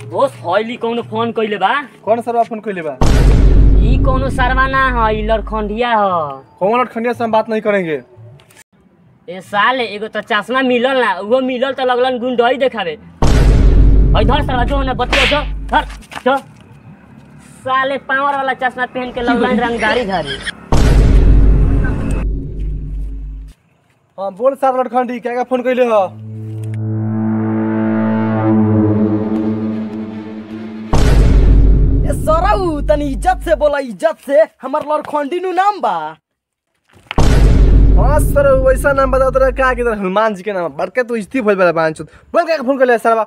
बोस हौली कौनो फोन कइले बा कौन सरवा फोन कइले बा ई कौनो सरवा ना ह ई लड़खंडिया ह कौन लटखंडिया से हम बात नहीं करेंगे ए साले एगो तो चश्मा मिलल ना उहो मिलल तो लगलन गुंडई देखावे हई धर सरवा जो ना बतिया जो धर जो साले पावर वाला चश्मा पहन के लगलन रंगदारी धरी हाँ बोल सर लटखंडी क्या क्या फोन कइले हो ए सरऊ तनी इज्जत से बोला इज्जत से हमर लड़खंडी नु नाम बा हाँ सर वैसा नाम बता तो का किधर हनुमान जी के नाम बड़के तो इज्जती भइल बा पांच बोल क्या फोन कइले सरवा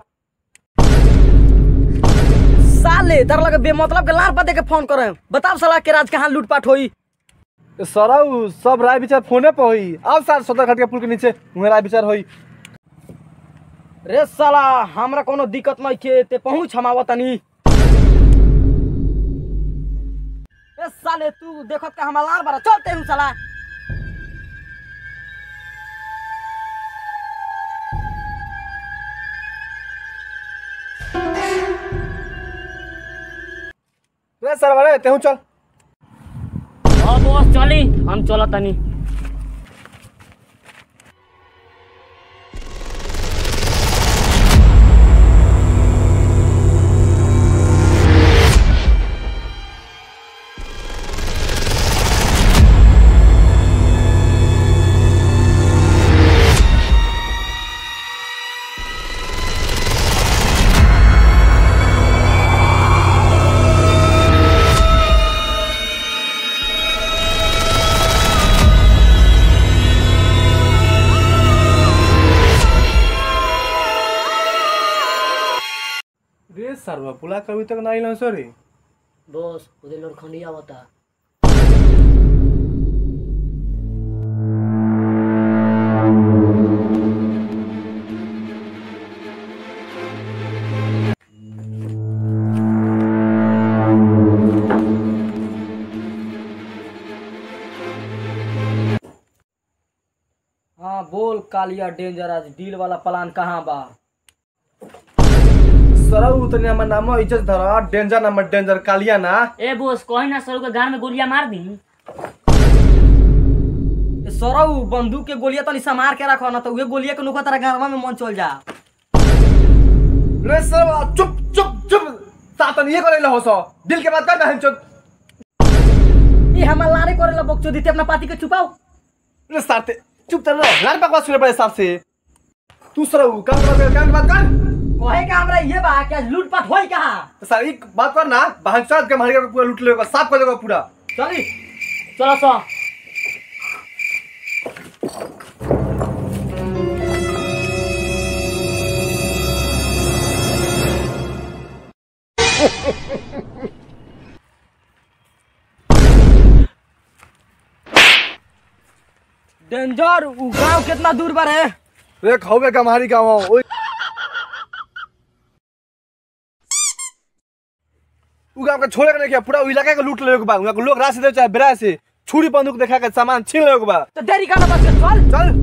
साले तर लगे बेमतलब के लार पते के फोन करे बताओ साला के राज कहाँ लूटपाट होई सरऊ सब राय विचार फोने पे होई अब सर सदर घाट के पुल के नीचे उहे राय विचार होई रे साला हमरा कोनो दिक्कत नहीं के ते पहुंच हम आवत तनी ए साले तू देखत का हमरा लार बारा चलते हूं साला रे सरवा रे तेहू चल अब बोस चली हम चलत तनी रे सरवा पुला कभी तक नहीं लन सॉरी बोस उधर लड़खंडिया बता हाँ बोल कालिया डेंजर आज डील वाला प्लान कहाँ बा सरऊ तनी हमर नाम इज्जत धर डेंजर नंबर डेंजर कालिया ना ए बोस कहीं ना सरू के गान में गोलियां मार दी ए सरऊ बंदूक के गोलियां तनी समार के रखो ना तो उहे गोलियां के नुका तेरा गारवा में मन चल जा रे सरवा चुप चुप चुप सातन ये करे हो सो दिल के बात कर बहन चोद ये हमार लारे करेला बकचो दीते अपना पाती के छुपाओ रे साते चुप तर रहो लाल बकवास सुने पड़े हिसाब से तू सरऊ काम कर काम बात कर कहे का हमरा ये बा कि आज लूटपाट होई कहाँ सर एक बात कर ना बहन चोद के मार के पूरा लूट लेगा साफ कर देगा पूरा चली चलो सो डेंजर उ गांव कितना दूर पर है रे खाओगे का मारी गाँव ओए उ गाँव का छोड़े के नहीं किया पूरा उ इलाका के लूट लेगा बा उहाँ के लोग राशि दे चाहे बेरा से छुरी बंदूक देखा के सामान छीन लेगा बा तो देरी का ना बस के चल चल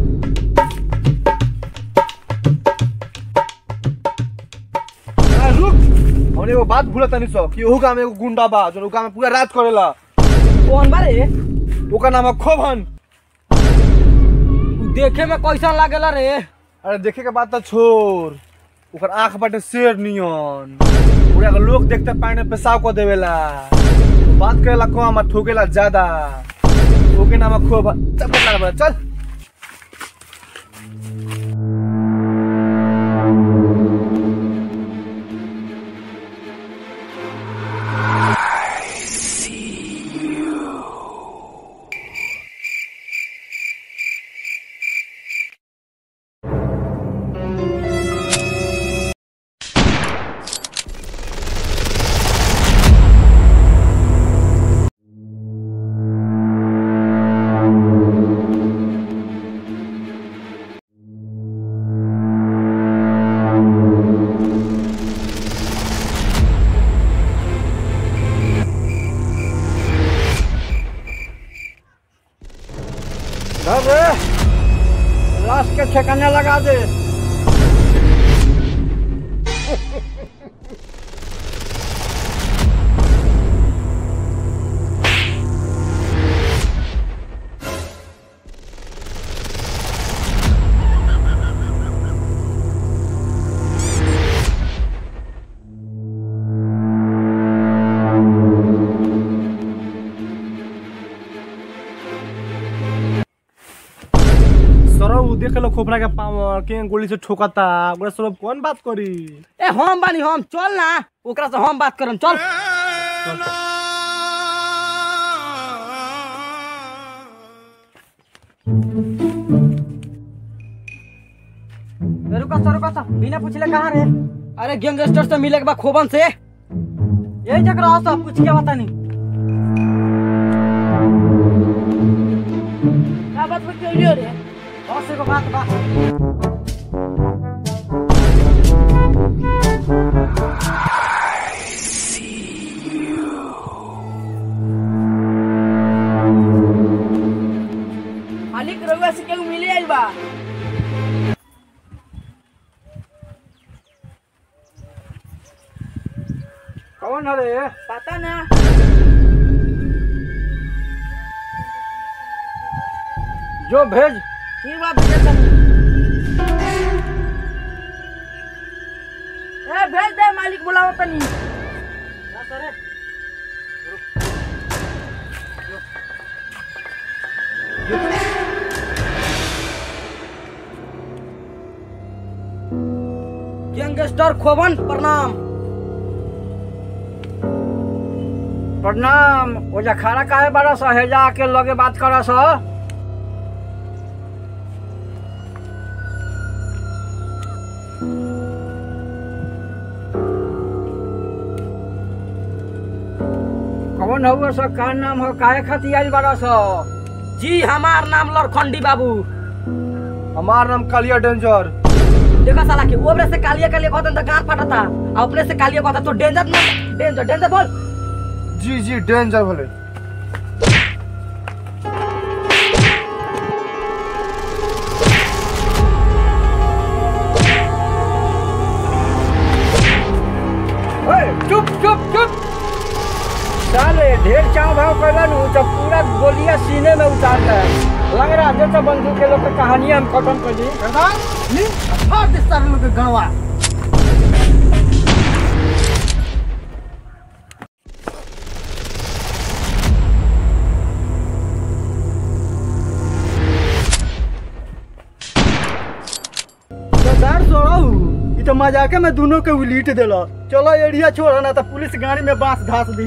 आ, रुक हमने एगो बात भूला तनी सो कि ओहू गाँव में एगो गुंडा बा जो उ गाँव में पूरा रात करेला कौन बारे ओकर नाम है खोभन उ देखे में कैसा लागेला रे अरे देखे के बात तो छोड़ ओकर आंख बाटे शेर नियन पूरा के लोग देखते पानी में पेशाब को देवेला बात करेला कम आ ठोकेला ज्यादा ओके नाम है खोभन चल पता लगा चल धर रे लाश के ठिकाने लगा दे देलो खोपड़ा के पावर के गोली से ठोकता ओकरा सब कौन बात करी ए हम बानी हम चल ना ओकरा से हम बात करम चल ए, रुका सा रुका सा बिना पूछले कहाँ रे अरे गैंगस्टर से मिले के बाद खोबन से यही जगह रहो सब पूछ के बता नहीं का बात में क्यों लियो रे बस एगो बात बा मालिक रउआ से केहू मिले आइल बा कौन है रे पता ना जो भेज ठीक बा भेज तनी ए भेज दे मालिक बुलाओ तनी गैंगस्टर खोबन प्रणाम प्रणाम ओजा खाना काहे बारा सा हेजा आके लगे बात करा सा कौन हुआ सा का नाम हो काहे खातिर आइल बारा सा जी हमार नाम लरखंडी बाबू हमार नाम कालिया डेंजर देखा साला के ओबरे से कालिया कालिया कहता तो गार फटता आ अपने से कालिया कहता तो डेंजर ना डेंजर डेंजर बोल जी जी डेंजर भले ओए, चुप चुप चुप साले ढेर चाव भाव कैलन उ तो पूरा गोलियां सीने में उतार दे लग रहा है जैसे बंदूक के लोग के कहानी हम खत्म कर दी नी फाड़ दे सारे लोग के गणवा सरदार सोड़ाऊ ई तो मजाके में दोनों के उलीट देला चलो एरिया छोड़ ना तो पुलिस गाड़ी में बांस घास दी